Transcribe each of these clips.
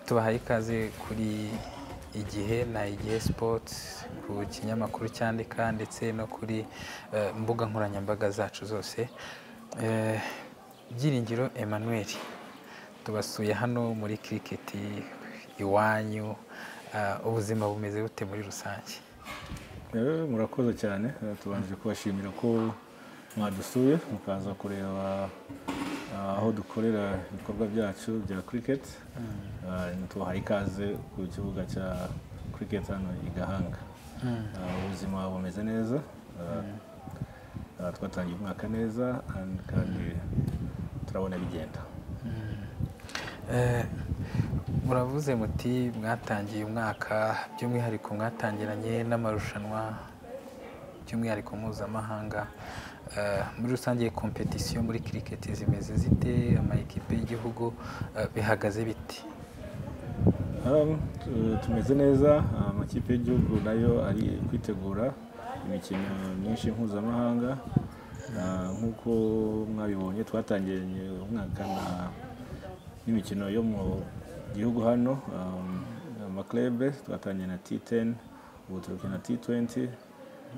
tubahaye ikaze kuri igihe na igihe sipoti ku kinyamakuru cyandika ndetse no kuri eh, mbuga nkoranyambaga zacu zose Eh, byiringiro emmanuel tubasuye hano muri kiriketi iwanyu Ah, ubuzima bumeze bute muri rusange Eh, murakoze cyane Eh, tubanje kubashimira ko mwadusuye mukaza kureba ah, aho dukorera ibikorwa byacu bya cricket Ah, tubahaye ikaze ku kibuga cya cricket hano i Gahanga Ah, ubuzima bumeze neza Ah, ah, twatangiye umwaka neza and kandi turabona bigenda Eh, muravuze muti mwatangiye umwaka by'umwihariko mwatangiranye n'amarushanwa by'umwihariko mpuzamahanga Eh, muri rusange kompetisiyo muri kiriketi zimeze zite amayikipe y'igihugu eh, bihagaze biti Um, tu- tumeze neza amakipe y'igihugu nayo ari kwitegura imikino myinshi mpuzamahanga Ah, nk'uko mwabibonye twatangiranye umwaka na- n'imikino yo mu gihugu hano um, amaklebe twatangiye na T10 ubu turuke na T20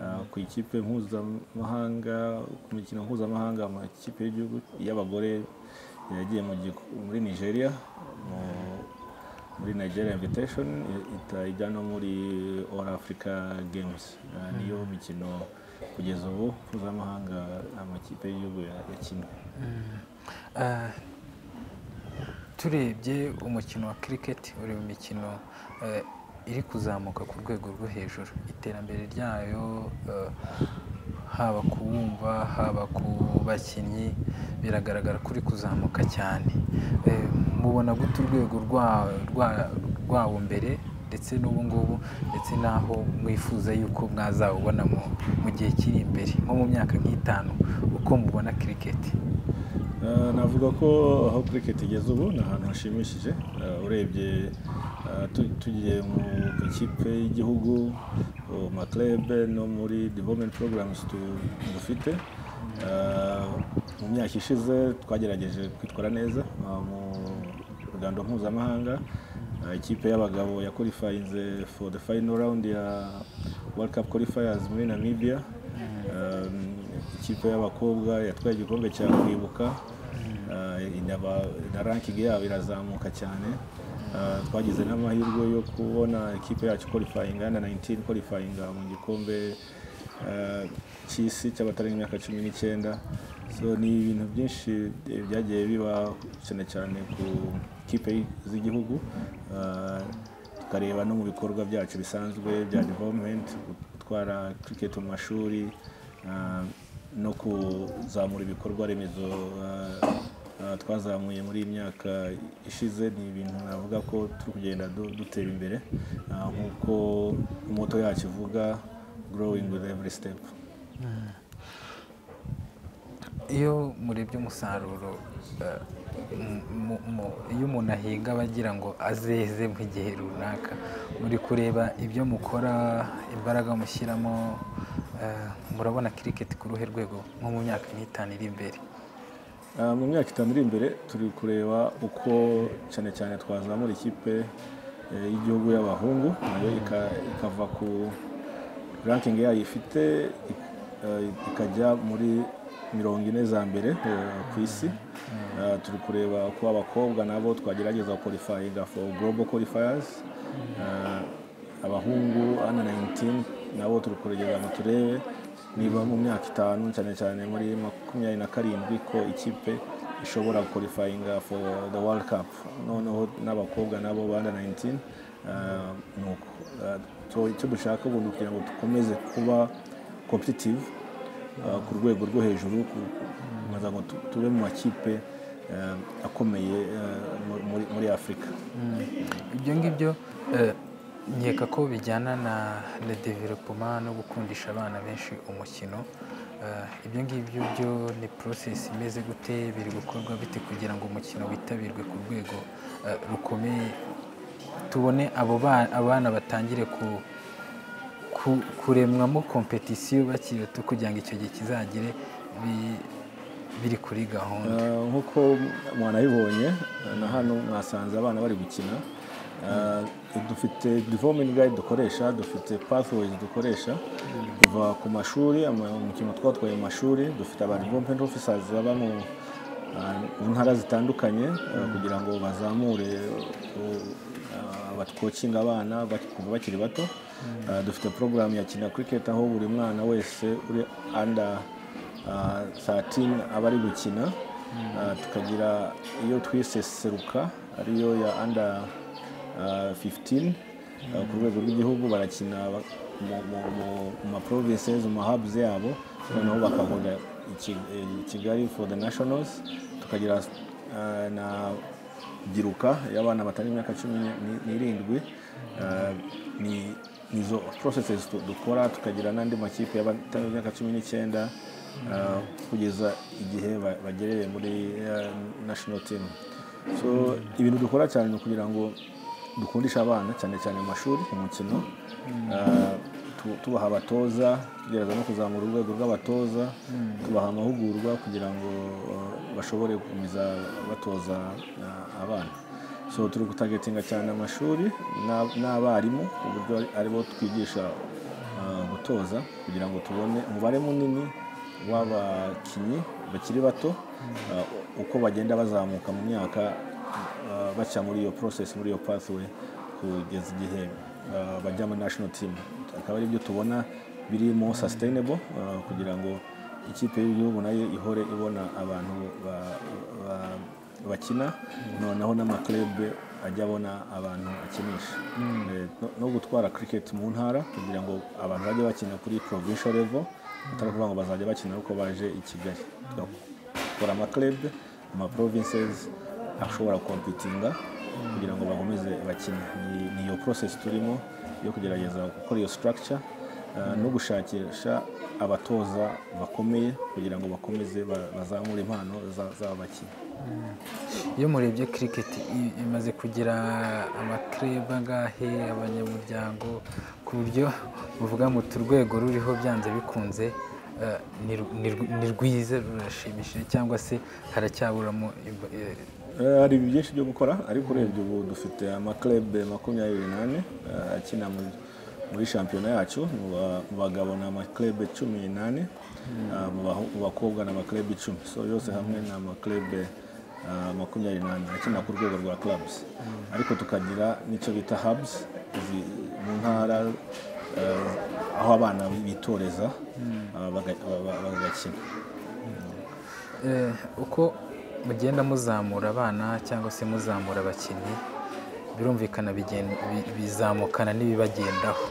Ah, ku ikipe mpuzamahanga ku mikino mpuzamahanga amakipe y'igihugu y'abagore yagiye mu giku- muri Nigeria mu muri Nigeria Invitation ita- ijya no muri All Africa Games Ah, niyo mikino kugeza ubu mpuzamahanga amakipe y'igihugu ya- yakinnye Eh, turebye umukino wa kiriketi uri mu mikino eh, iri kuzamuka ku rwego rwo hejuru iterambere ryayo eh, haba ku bumva haba ku bakinnyi biragaragara ko uri kuzamuka cyane Eh, mubona gute urwego rwa- rwa- rwawo mbere ndetse n'ubu ngubu ndetse n'aho mwifuza yuko mwazawubona mu- mu gihe kiri imbere nko mu myaka nk'itanu uko mubona kiriketi Ah, navuga ko aho cricket igeze ubu ni ahantu hashimishije Ah, urebye ah, tu- tugiye mu ikipe y'igihugu mu maklebe no muri development programs tu- dufite Ah, mu myaka ishize twagerageje kwitwara neza ah, mu rugando mpuzamahanga Ah, ikipe y'abagabo ya qualifying for the final round ya World Cup qualifiers muri Namibia Um, ikipe y'abakobwa yatwaye igikombe cya kwibuka Uh, inaba- na ranking yabo irazamuka cyane Uh, twagize n'amahirwe yo kubona ikipe yacu qualifyinga na 19 qualifyinga mu gikombe uh, cy'isi cy'abatarenga imyaka cumi n'icyenda so ni ibintu byinshi eh, byagiye biba cyane cyane ku kipe z'igihugu Uh, tukareba no mu bikorwa byacu bisanzwe bya development gutwara cricket mu mashuri ah, no kuzamura ibikorwa remezo ah, ah, twazamuye muri iyi myaka ishize ni ibintu navuga ko turi kugenda du- dutera imbere ah, nk'uko moto yacu ivuga growing with every step iyo murebye umusaruro eh, mu- mu- iyo umuntu ahinga aba agira ngo azeze mu gihe runaka muri kureba ibyo mukora imbaraga mushyiramo eh, murabona kiriketi ku ruhe rwego nko mu myaka n'itanu iri imbere Ah, mu myaka itanu iri imbere turi kureba uko cyane cyane twazamura ikipe eh, y'igihugu y'abahungu nayo ika- ikava ku ranking yayo ifite ik- eh, ikajya muri mirongo ine za mbere eh, ku isi Ah, turi kureba uko abakobwa nabo twagerageza qualifying for global qualifiers Ah, abahungu ana 19 nabo turi kuregeza ngo turebe niba mu myaka itanu cyane cyane muri makumyabiri na karindwi ko ikipe ishobora qualifying for the world cup noneho n'abakobwa nabo bana 19 ah, nuko Ah, so icyo dushaka ubu ni ukugira ngo dukomeze kuba competitive ah, ku rwego rwo hejuru ku- kugira ngo tu- tube mu makipe ah, akomeye ah, muri- muri afurika ibyo ngibyo eh, nkeka ko bijyana na na developoma no gukundisha abana benshi umukino Eh, ibyo ngibyo byo ni porosesi imeze gute biri gukorwa bite kugira ngo umukino witabirwe ku rwego eh, rukomeye tubone abo ba- abana batangire ku- ku- kuremwamo kompetisiyo bakiri bato kugira ngo icyo gihe kizagere bi- biri kuri gahunda Ah, nk'uko mwanabibonye ah, na hano mwasanze abana bari gukina Ah, dufite development guide dukoresha dufite pathways dukoresha kuva ku mashuri ama- umukino twatwaye mu mashuri dufite aba development officers baba mu ah, mu ntara zitandukanye ah, kugira ngo bazamure abatwokinga abana bak- kuva bakiri bato Ah, dufite porogaramu ya kina cricket aho buri mwana wese uri under Ah, 13 aba ari gukina Ah, tukagira iyo twise seruka ariyo ya under ah, 15 ah, ku rwego rw'igihugu barakina ba- mu- mu- mu- mu ma provinces mu mahabs yabo noneho bakahura i Ki- i kigali for the nationals tukagira ah, na byiruka y'abana batari imyaka cumi ni- n'irindwi ah, ni nizo processes tu- dukora tukagira n'andi makipe y'abatari imyaka cumi n'icyenda ah, kugeza igihe ba- bagereye muri ah, national team so ibintu dukora cyane ni ukugira ngo dukundisha abana cyane cyane mu mashuri umukino Ah, tu- tubaha abatoza tugerageza no kuzamura urwego rw'abatoza tubaha amahugurwa kugira ngo uh, bashobore gukomeza batoza uh, abana so turi gutagetinga cyane amashuri n'a- n'abarimu ku buryo ari- aribo twigisha uh, gutoza kugira ngo tubone umubare munini w'abakinnyi bakiri bato uh, uko bagenda bazamuka mu myaka uh, baca muri iyo process muri iyo pathway kugeza igihe uh, bajya muri national team akaba ari byo tubona birimo sustainable uh, kugira ngo ikipe y'igihugu nayo ihore ibona abantu ba- ba- bakina noneho n'amaklebe ajya abona abantu akinisha Eh, no- no gutwara cricket mu ntara kugira ngo abantu bajye bakina kuri provincial level atari ukuvuga ngo bazajya bakina ariko baje i kigali tugakora amaklebe ama provinces ashobora kompitinga kugira ngo bakomeze bakine Ni- ni iyo process turimo yo kugerageza gukora iyo structure uh, no gushakisha abatoza bakomeye kugira ngo bakomeze ba- bazamure impano za- z'abakinnyi iyo murebye cricket i- imaze kugira amakreba angahe abanyamuryango ku buryo muvuga muti urwego ruriho byanze bikunze eh, ni rw- ni rw- ni rwiza rurashimishije cyangwa se haracyaburamo imba- eh, Eh, hari byinshi byo gukora ariko urebye ubu dufite amaklebe makumyabiri n'ane eh, akina mu- muri shampiyona yacu mu ba- mu bagabo ni amaklebe cumi n'ane eh, mu bahu- mu bakobwa ni amaklebe icumi so yose hamwe ni amaklebe eh, makumyabiri n'ane akina ku rwego rwa clubs ariko tukagira n'icyo bita hubs izi- mu ntara eh, aho abana bitoreza eh, baga- ba- ba- bagakina Eh, uko mugenda muzamura abana cyangwa se muzamura abakinnyi birumvikana bigen- bi- bizamukana n'ibibagendaho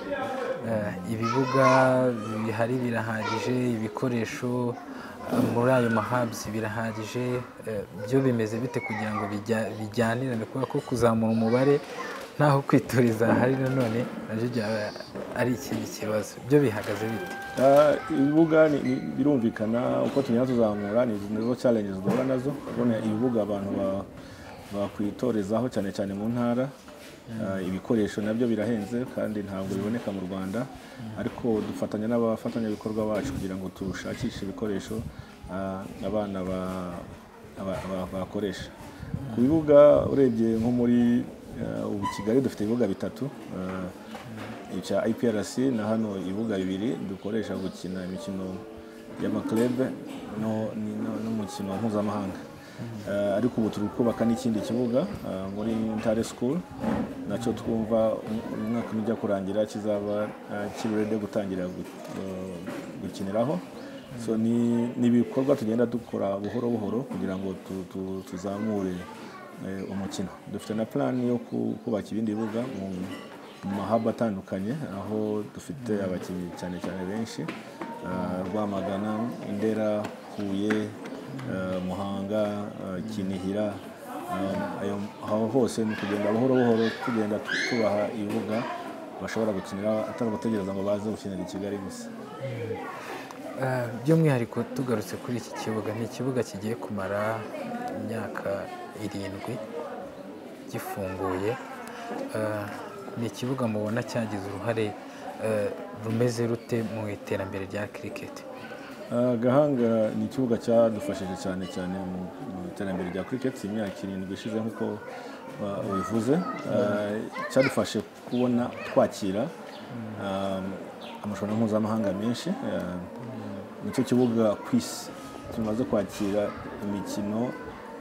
Eh, ibibuga bihari birahagije ibikoresho eh, muri ayo mahabs birahagije Eh, byo bimeze bite kugira ngo bijya- bijyanirane kubera ko kuzamura umubare ntaho kwitoreza hari nanone nabyo byaba ari ikindi kibazo byo bihagaze bite Ah, ibibuga ni- ni- birumvikana uko tugenda tuzamura ni nizo challenges duhura nazo kubona ibibuga abantu ba- bakwitorezaho cyane cyane mu ntara Ah, ibikoresho nabyo birahenze kandi ntabwo biboneka mu rwanda ariko dufatanya n'abafatanyabikorwa bacu kugira ngo tushakishe ibikoresho ah, abana ba- ba- ba- bakoresha ku bibuga urebye nko muri ah, ubu kigali dufite ibibuga bitatu ah, icya IPRC na hano ibibuga bibiri dukoresha gukina imikino y'amaklebe no- ni- no- n'umukino mpuzamahanga Eh, ariko ubu turi kubaka n'ikindi kibuga eh, muri ntare school nacyo twumva um- umwaka ujya kurangira kizaba eh, kiri rede gutangira gu- eh, gukiniraho so ni ni ibikorwa tugenda dukora buhoro buhoro kugira ngo tu- tu- tuzamure eh, umukino dufite na plan yo ku- kubaka ibindi bibuga mu mu mahaba atandukanye aho dufite abakinnyi cyane cyane benshi ah, rwamagana indera huye ah, muhanga ah, kinihira ah, ayo aho hose ni ukugenda buhoro buhoro tugenda tu- tubaha ibibuga bashobora gukinira atari ugutegereza ngo baze gukinira i kigali gusa Eh, by'umwihariko tugarutse kuri iki kibuga ni ikibuga kigiye kumara imyaka irindwi gifunguye eh, ni ikibuga mubona cyagize uruhare eh, rumeze rute mu iterambere rya kiriketi Ah, gahanga ni ikibuga cyadufashije cyane cyane mu mu iterambere rya cricket imyaka irindwi ishize nk'uko ah, ubivuze Ah, cyadufashe kubona twakira ah, amashampiyona mpuzamahanga menshi Ah, nicyo kibuga ku isi tumaze kwakira imikino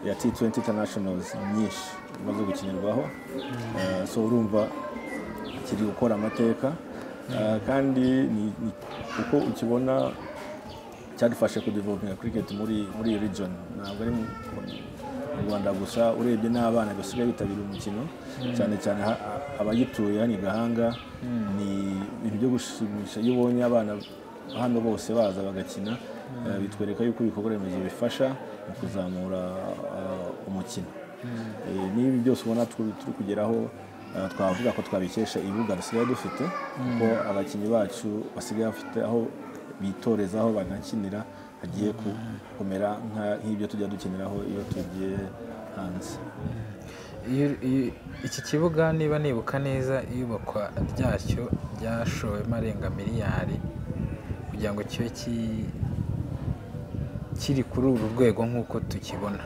ya T20 Internationals myinshi imaze gukinirwaho Ah, so urumva kiri gukora amateka Ah, kandi ni- ni- uko ukibona cyadufashe kudevelopinga cricket muri muri iyi region ntabwo ari mu mu rwanda gusa urebye n'abana basigaye bitabira umukino cyane cyane ha- abagituye hano i gahanga ni ibintu byo gushimisha iyo ubonye abana hano bose baza bagakina eh, bitwereka yuko ibikorwa remezo bifasha mu kuzamura ah, umukino Eh, n'ibi byose ubona tu- turi kugeraho ah, twavuga ko twabikesha ibibuga dusigaye dufite kuko abakinnyi bacu basigaye bafite aho bitoreza aho banakinira hagiye ku- kumera nka- nk'ibyo tujya dukiniraho iyo tugiye hanze Iyo- iyo- iki kibuga niba nibuka neza iyubakwa ryacyo ryashowemo arenga miliyari kugira ngo kibe ki- kiri kuri uru rwego nk'uko tukibona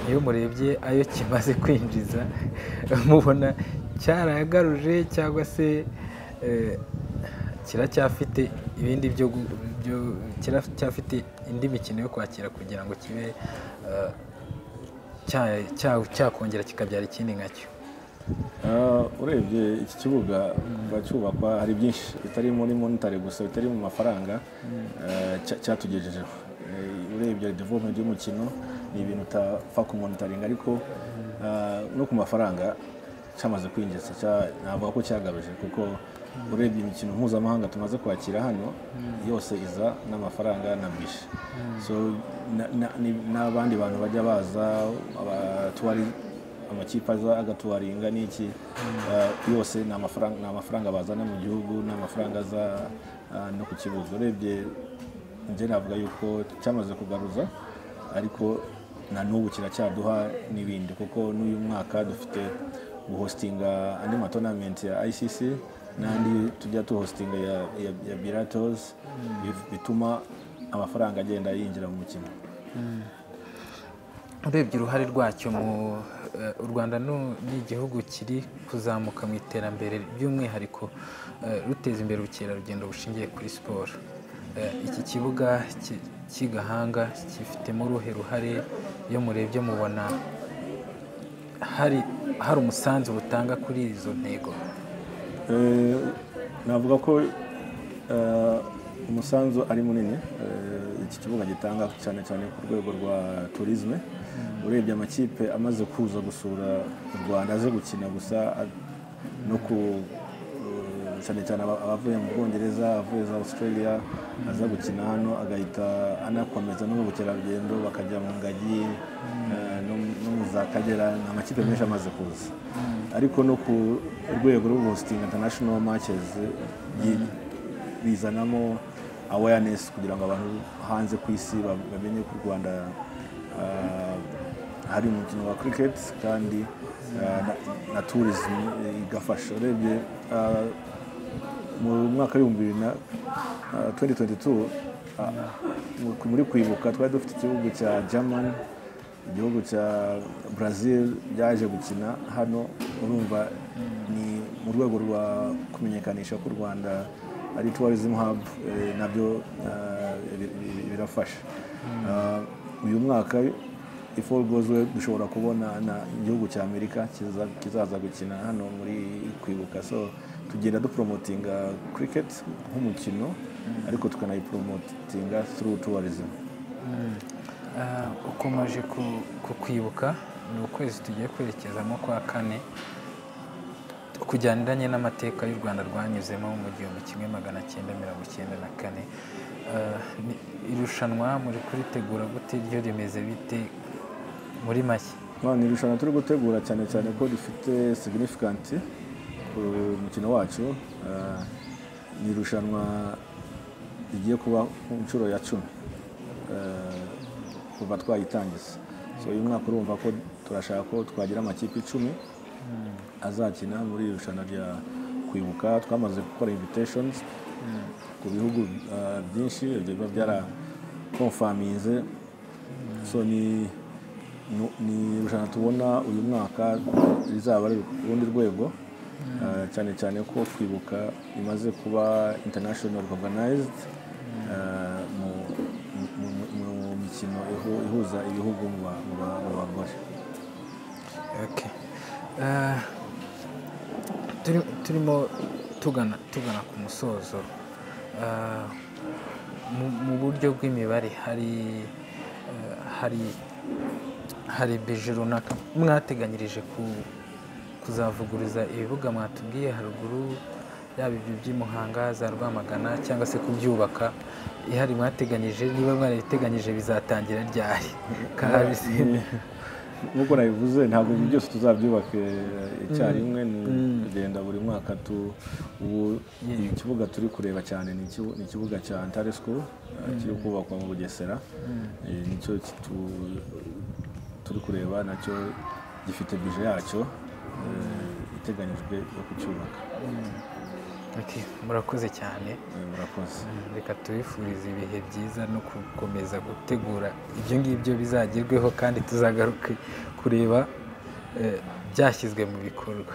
iyo murebye ayo kimaze kwinjiza mubona cyarayagaruje cyangwa se eh, kiracyafite ibindi byo gu- byo- kiracyafite indi mikino yo kwakira kugira ngo kibe eh, cya- cya- cyakongera kikabyara ikindi nkacyo Ah, urebye iki kibuga kuva cyubakwa hari byinshi bitari muri monitari gusa bitari mu mafaranga ah, cya- cyatugejejeho Eh, urebye development y'umukino ni ibintu utapfa ku monitoringa ariko ah, no ku mafaranga cyamaze kwinjiza cya- navuga ko cyagaruje kuko urebye imikino mpuzamahanga tumaze kwakira hano yose iza n'amafaranga na bishi so na- na- ni- n'abandi bantu bajya baza abatuwari amakipe aza agatuwaringa n'iki eh, yose ni amafaranga ni amafaranga bazana mu gihugu ni amafaranga aza eh, no ku kibuga urebye njye navuga yuko cyamaze kugaruza ariko na n'ubu kiracyaduha n'ibindi kuko n'uyu mwaka dufite guhostinga andi matonamenti ya ICC n'andi tujya tuhostinga ya, ya, ya Biratos bif- bituma amafaranga agenda yinjira mu mukino urebye uruhare rwacyo mu eh, u rwanda nu- ni igihugu kiri kuzamuka mu iterambere by'umwihariko eh, ruteza imbere ubukerarugendo bushingiye kuri siporo Eh, iki kibuga ki- cy'i gahanga kifitemo uruhe ruhare iyo murebye mubona hari hari umusanzu butanga kuri izo ntego Eh, navuga ko eh, umusanzu ari munini eh, iki kibuga gitanga cyane cyane ku rwego rwa turizme urebye amakipe amaze kuza gusura u rwanda aze gukina gusa a- no ku eh, cyane cyane aba- abavuye mu bwongereza abavuye za australia aza gukina hano agahita anakomeza no mu bukerarugendo bakajya mu ngagi eh, no mu- no mu za kagera ni amakipe menshi amaze kuza ariko no ku rwego rwo hostinga international matches yi- bizanamo awareness kugira ngo abantu hanze ku isi ba- bamenye ko u rwanda ah, hari umukino wa cricket kandi ah, na, na tourism eh, igafasha urebye ah, mu mwaka w'ibihumbi bibiri na ah, 2022 ah, mu- muri kwibuka twari dufite igihugu cya german igihugu cya brazil byaje gukina hano urumva ni mu rwego rwa kumenyekanisha ko u rwanda ari tourism hub eh, nabyo ah, bi- bi- birafasha Ah, uyu mwaka if all goes well dushobora kubona na igihugu cya amerika kiza- kizaza gukina hano muri kwibuka so tugenda dupromotinga cricket nk'umukino ariko tukanayipromotinga through tourism Ah, ukomeje ku- ku kwibuka ni ukwezi tugiye kwerekezamo kwa kane kugendanye n'amateka y'u rwanda rwanyuzemo mu gihumbi kimwe magana cyenda mirongo icyenda na kane Ah, ni- irushanwa muri kuritegura gute ryo rimeze bite muri make None irushanwa turi gutegura cyane cyane ko rifite significant ku mukino wacu Ah, ni irushanwa rigiye kuba ku nshuro ya cumi Ah, kuva twayitangiza so uyu mwaka urumva ko turashaka ko twagira amakipe icumi azakina muri iri rushanwa rya kwibuka twamaze gukora invitations ku bihugu ah, byinshi biba byarakomfaminze so ni nu- ni irushanwa tubona uyu mwaka rizaba ari ku rundi rwego Ah, cyane cyane ko kwibuka imaze kuba international organized ah, mu- mu- mu- mu mikino ihu- ihuza ibihugu mu ba- mu ba- mu bagore Okay. Eh, turi- turimo tugana tugana ku musozo Eh, mu- mu buryo bw'imibare hari eh, hari hari bije runaka mwateganyirije ku- kuzavuguruza ibibuga mwatubwiye haruguru yaba ibyo by'i Muhanga za Rwamagana cyangwa se kubyubaka ihari mwateganyije niba mwarabiteganyije bizatangira ryari kabisi nk'uko nabivuze ntabwo ibi byose tuzabyubaka eh, icyarimwe ni kugenda buri mwaka tu ubu ikibuga turi kureba cyane ni ikibu- ni ikibuga cya Ntare School eh, kiri kubakwa mu Bugesera Eh, nicyo kitu- turi kureba nacyo gifite bije yacyo eh, iteganyijwe yo kucyubaka Ati murakoze cyane Eh, murakoze reka tubifurize ibihe byiza no gukomeza gutegura ibyo ngibyo bizagerweho kandi tuzagaruke kureba eh, byashyizwe mu bikorwa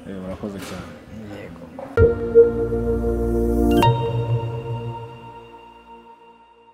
Eh, murakoze cyane yego